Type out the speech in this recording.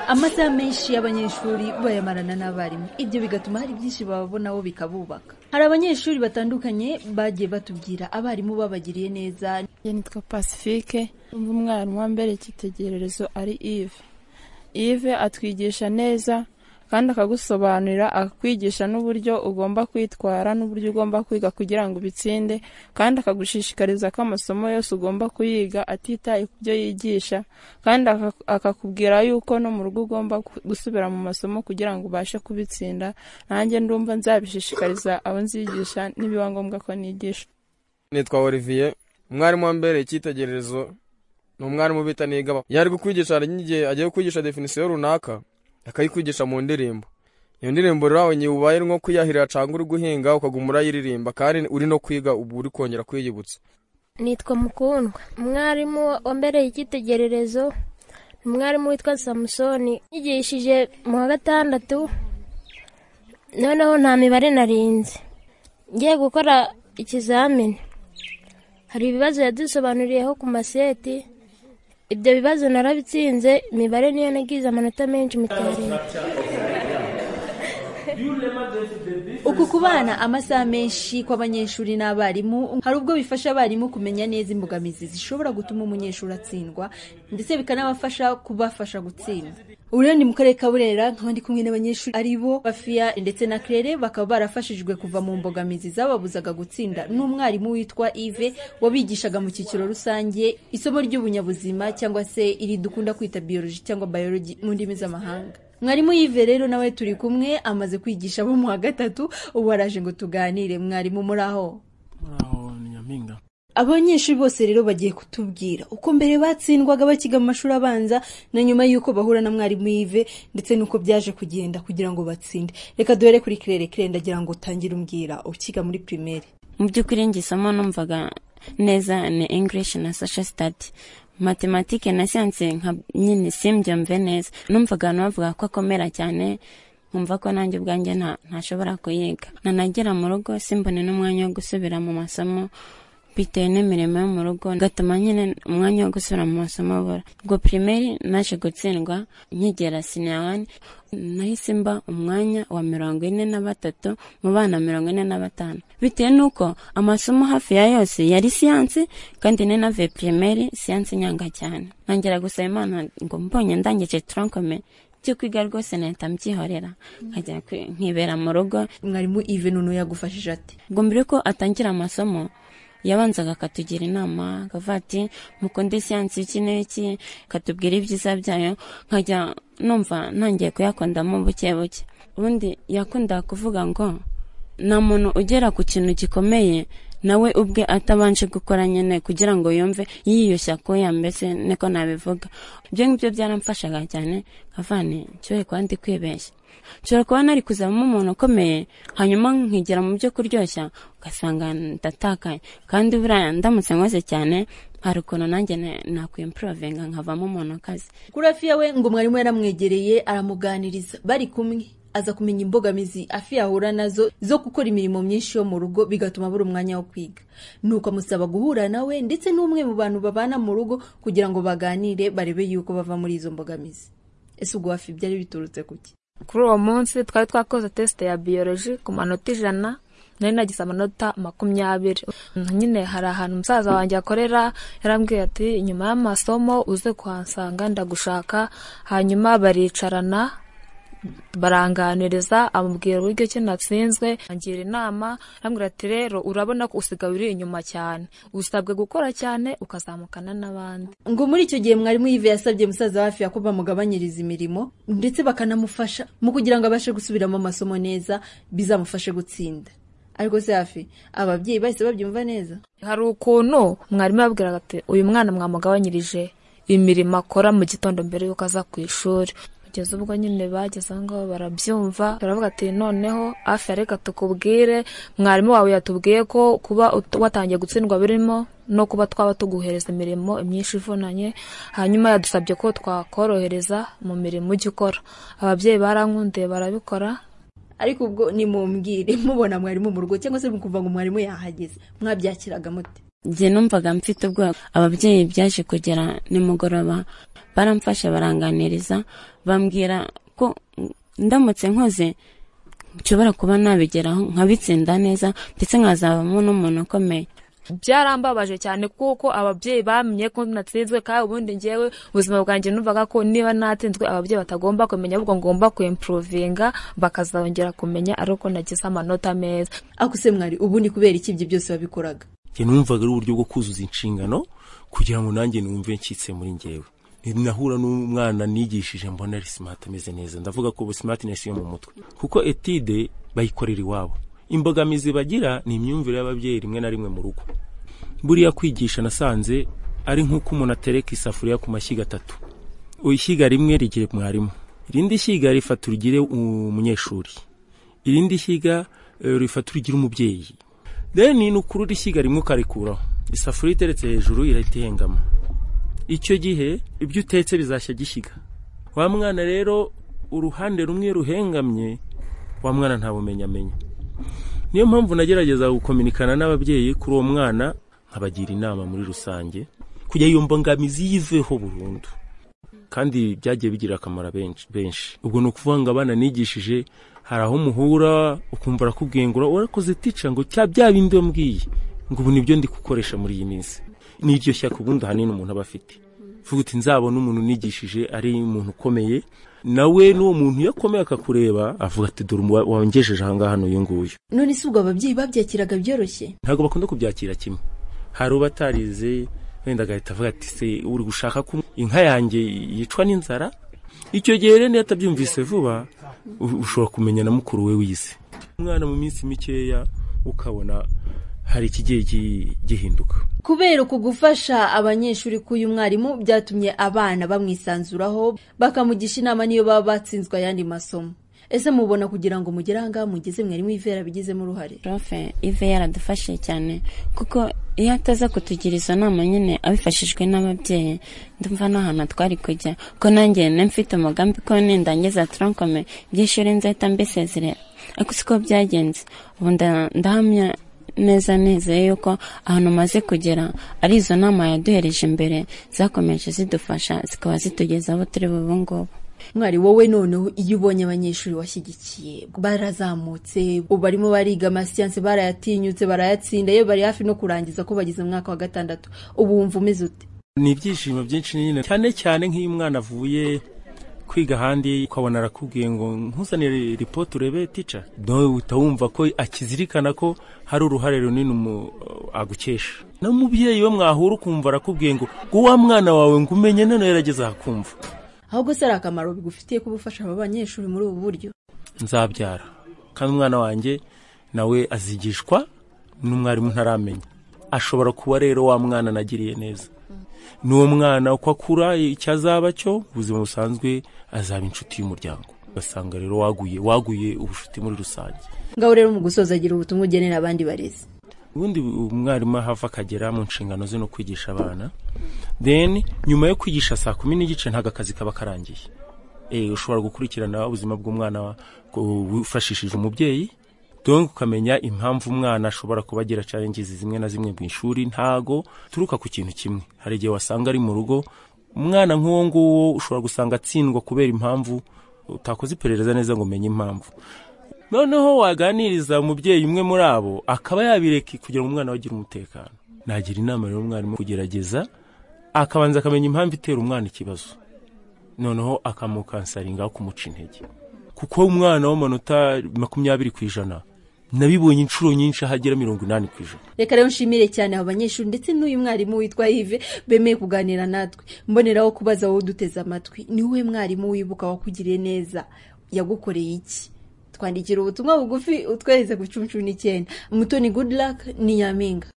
amasaha menshi y'abanyeshuri bayamarana n'abarimu ibyo bigatuma hari byinshi bababonaho bikabubaka hari abanyeshuri batandukanye bagiye batubwira abarimu babagiriye neza nitwa pacifique umva umwarimu wa mbere icyitegererezo ari ive ive atwigisha neza kandi akagusobanurira akakwigisha n'uburyo ugomba kwitwara n'uburyo ugomba kwiga kugira ngo ubitsinde kandi akagushishikariza ko amasomo yose ugomba kuyiga atitaye ku byo yigisha kandi aka- akakubwira yuko no mu rugo ugomba gu- gusubira mu masomo kugira ngo ubashe kubitsinda nanjye ndumva nzabishishikariza abo nzigisha nibiba ngombwa ko nigisha nitwa olivier umwarimu wa mbere icyitegererezo ni umwarimu bita niga iyo ari kukwigisha hari n'igihe agiye kwigisha definisiyo runaka akayikwigisha mu ndirimbo iyo ndirimbo rero aho ubaye nko kuyahirira cyangwa uri guhinga ukaguma urayiririmba kandi uri no kwiga ubu uri kongera kwiyibutsa nitwa mukundwa umwarimu wambereye icyitegererezo ni umwarimu witwa samusoni yigishije mu wa gatandatu noneho nta mibare narinze ngiye gukora ikizamini hari ibibazo yadusobanuriyeho ku maseti ibyo bibazo narabitsinze imibare niyo nagize amanota menshi mu cyaro uku kubana amasaha menshi kw'abanyeshuri n'abarimu hari ubwo bifasha abarimu kumenya neza imbogamizi zishobora gutuma umunyeshuri atsindwa ndetse bikanabafasha kubafasha gutsinda ubu rero ni mu karere ka burera nkaba ndi kumwe n'abanyeshuri ari bo bafiya ndetse na kerere bakaba barafashijwe kuva mu mbogamizi zababuzaga gutsinda n'umwarimu witwa ive wabigishaga mu cyiciro rusange isomo ry'ubunyabuzima cyangwa se iri dukunda kwita biyoloji cyangwa bayoloji mu ndimi z'amahanga mwarimu yive rero nawe turi kumwe amaze kwigisha abo mu wa gatatu ubu araje ngo tuganire mwarimu muri aho muraho ni nyampinga abanyeshuri bose rero bagiye kutubwira uko mbere batsindwaga bakiga mu mashuri abanza na nyuma y'uko bahura na mwarimu yive ndetse n'uko byaje kugenda kugira ngo batsinde reka duhere kuri kirere kirere ndagira ngo utangire umbwira ukiga muri pirimeri mu by'ukuri njye isomo numvaga neza ni english na social study matematike na siyanse nka nyine simbyumve neza numvaga abantu bavuga ko akomera cyane nkumva ko nanjye ubwanjye nta- ntashobora kuyiga nanagera mu rugo simbone n'umwanya wo gusubira mu masomo bitewe n'imirimo yo mu rugo gatuma nyine umwanya wo gusubira mu masomo abura ubwo pirimeri naje gutsindwa nkigera siniya wani nahise mba umwanya wa mirongo ine na batatu mu bana mirongo ine na batanu bitewe n'uko amasomo hafi ya yose yari siyansi kandi ni na ve pirimeri siyansi nyanga cyane nongera gusaba imana ngo mbonye ndangije turankome byo kwiga rwose nahita mbyihorera nkajya kwi- nkibera mu rugo mwarimu ive nunu yagufashije ati ubwo mbere yuko atangira amasomo yabanzaga akatugira inama akavuga ati mukunde siyansi iki n'iki akatubwira ibyiza byayo nkajya numva ntangiye kuyakundamo buke buke ubundi yakundaga kuvuga ngo nta muntu ugera ku kintu gikomeye nawe ubwe atabanje gukora nyine kugira ngo yumve yiyushya kuya mbese niko nabivuga ibyo ngibyo byaramfashaga cyane nkavane nshoboye kuba ndi kwibeshya nshobora kuba nari kuzavamo umuntu ukomeye hanyuma nkigera mu byo kuryoshya ugasanga ndatakaye kandi buriya ndamutse nkoze cyane hari ukuntu nanjye na- nakwimpurovinga nkavamo umuntu ukaze kuri afiya we ngo mwarimu yaramwegereye aramuganiriza bari kumwe aza kumenya imbogamizi afi yahura nazo zo gukora imirimo myinshi yo mu rugo bigatuma abura umwanya wo kwiga nuko amusaba guhura nawe ndetse n'umwe mu bantu babana mu rugo kugira ngo baganire barebe yuko bava muri izo mbogamizi ese ubwo hafi byari biturutse ku ki kuri uwo munsi twari twakoze tesite ya biyoloji ku manota ijana nari nagize amanota makumyabiri nyine hari ahantu umusaza wanjye akorera yarambwiye ati nyuma y'amasomo uze kuhansanga ndagushaka hanyuma baricarana baranganiriza amubwira uburyo ki natsinzwe angira inama arambwira ati rero urabona ko usigaye uri inyuma cyane usabwe gukora cyane ukazamukana n'abandi ngo muri icyo gihe mwarimu yive yasabye musaza wa hafi ko bamugabanyiriza imirimo ndetse bakanamufasha mu kugira ngo abashe gusubiramo amasomo neza bizamufashe gutsinda ariko se hafi ababyeyi bahise babyumva neza hari ukuntu mwarimu yabwiraga ati uyu mwana mwamugabanyirije imirimo akora mu gitondo mbere y'uko aza ku ishuri kugeza ubwo nyine bageze aho ngaho barabyumva baravuga ati noneho hafi ya reka tukubwire mwarimu wawe yatubwiye ko kuba ut- watangiye gutsindwa birimo no kuba twaba tuguhereza imirimo myinshi ivunanye hanyuma yadusabye ko twakorohereza mu mirimo ujya ukora ababyeyi barankundiye barabikora ariko ubwo nimumbwire mubona mwarimu mu rugo cyangwa se mukumva ngo mwarimu yahageze mwabyakiraga mute njye numvaga mfite ubwoba ababyeyi byaje kugera nimugoroba baramfasha baranganiriza bambwira ko ndamutse nkoze nshobora kuba nabigeraho nkabitsinda neza ndetse nkazabamo n'umuntu ukomeye byarambabaje cyane kuko ababyeyi bamenye ko natsinzwe kandi ubundi ngewe ubuzima bwanjye numvaga ko niba natsinzwe ababyeyi batagomba kumenya ahubwo ngomba kuimprovinga bakazongera kumenya ari uko nagize amanota meza akuse mwari ubundi kubera iki ibyo byose wabikoraga njye numvaga ari uburyo bwo kuzuza inshingano kugira ngo nanjye numve ncitse muri ngewe nahura n'umwana nigishije mbona ari simati ameze neza ndavuga ko simati nesi yo mu mutwe kuko etide bayikorera iwabo imbogamizi bagira ni imyumvire y'ababyeyi rimwe na rimwe mu rugo buriya kwigisha nasanze ari nk'uko umuntu atereka isafuriya ku mashyiga atatu ishyiga rimwe rigire mwarimu irindi shyiga rifata urugire umunyeshuri irindi shyiga rifata urugire umubyeyi deni ni ukurura ishyiga rimwe ukarikuraho isafuriya iteretse hejuru irahita ihengama icyo gihe ibyo utetse bizashya gishyiga wa mwana rero uruhande rumwe ruhengamye wa mwana nta bumenyi amenya niyo mpamvu nagerageza gukominikana n'ababyeyi kuri uwo mwana nkabagira inama muri rusange kujya iyo mbogamizi yiveho burundu kandi byagiye bigira akamaro benshi ubwo ni ukuvuga ngo abana nigishije hari aho muhura ukumva arakubwiye ngo urakoze tica ngo cya bya bindi wambwiye ngo ubu nibyo ndi gukoresha muri iyi minsi n'iryo shyaka ubundi ahanini umuntu aba afite vuga uti nzabona umuntu unigishije ari umuntu ukomeye nawe n'uwo muntu iyo akomeye akakureba avuga ati dore wangejeje ahangaha hano uyu nguyu none si ubwo ababyeyi babyakiraga byoroshye ntabwo bakunda kubyakira kimwe hari ubatarize wenda agahita avuga ati se uri gushaka ko inka yanjye yicwa n'inzara icyo gihe rero niyo atabyumvise vuba ushobora kumenya na mukuru we wize umwana mu minsi mikeya ukabona hari ikigiye gihinduka kubera uku gufasha abanyeshuri k'uyu mwarimu byatumye abana bamwisanzuraho bakamugisha inama niyo baba batsinzwe ayandi masomo ese mubona kugira ngo mugere ahangaha mugeze mwarimu ive yarabigizemo uruhare profe ive yaradufashije cyane kuko iyo ataza kutugira izo nama nyine abifashijwe n'ababyeyi ndumva n'ahantu twari kujya ko nanjye mfite umugambi ko nindangiza turankome by'ishuri nzahita mbisezerera ariko siko byagenze ubu ndahamya neza nizeye yuko ahantu umaze kugera ari izo nama yaduhereje imbere zakomeje zidufasha zikaba zitugeza aho turi bubu ngubu mwari wowe noneho iyo ubonye abanyeshuri washyigikiye barazamutse barimo bariga amasiyanse barayatinyutse barayatsinda yewe bari hafi no kurangiza ko bageze mu mwaka wa gatandatu ubu wumva umeze ute ni ibyishimo byinshi nyine cyane cyane nk'iyo umwana avuye kwiga ahandi ukabona arakubwiye ngo ntuzanire ripoti urebe tica nawe uhita wumva ko akizirikana ko hari uruhare runini agukesha n'umubyeyi we mwahura ukumva arakubwiye ngo ngo wa mwana wawe ngo umenye none yarageze ahakumva ahubwo se ari akamaro bigufitiye kuba ufasha aba banyeshuri muri ubu buryo nzabyara kandi umwana wanjye nawe azigishwa n'umwarimu ntaramenya ashobora kuba rero wa mwana anagiriye neza n'uwo mwana uko akura icyo azaba cyo ubuzima busanzwe azaba inshuti y'umuryango ugasanga rero waguye waguye ubushuti muri rusange ngaho rero mu gusoza agira ubutumwa ugenera abandi barezi ubundi umwarimu ahava akagera mu nshingano ze no kwigisha abana deni nyuma yo kwigisha saa kumi n'igice ntabwo akazi kaba karangiye ushobora gukurikirana ubuzima bw'umwana wifashishije umubyeyi donge ukamenya impamvu umwana ashobora kuba agira carengizi zimwe na zimwe mu ishuri ntago turuka ku kintu kimwe hari igihe wasanga ari mu rugo umwana nk'uwo nguwo ushobora gusanga atsindwa kubera impamvu utakoze iperereza neza ngo umenye impamvu noneho waganiriza umubyeyi umwe muri abo akaba yabireka kugira ngo umwana we agire umutekano nagira inama rero umwarimu kugerageza akabanza akamenya impamvu itera umwana ikibazo noneho akamukansaringaho kumuca intege kuko umwana w'amanota makumyabiri ku ijana nabibonye inshuro nyinshi ahagera mirongo inani ku ijana reka rero nshimire cyane abo banyeshuri ndetse n'uyu mwarimu witwa yive bemeye kuganira natwe mboneraho kubaza wowe uduteze amatwi ni wowe mwarimu wibuka wakugiriye neza yagukoreye iki twandikira ubutumwa bugufi utwereze ku cumi cumi n'icyenda mutoni gudilaka ni nyampinga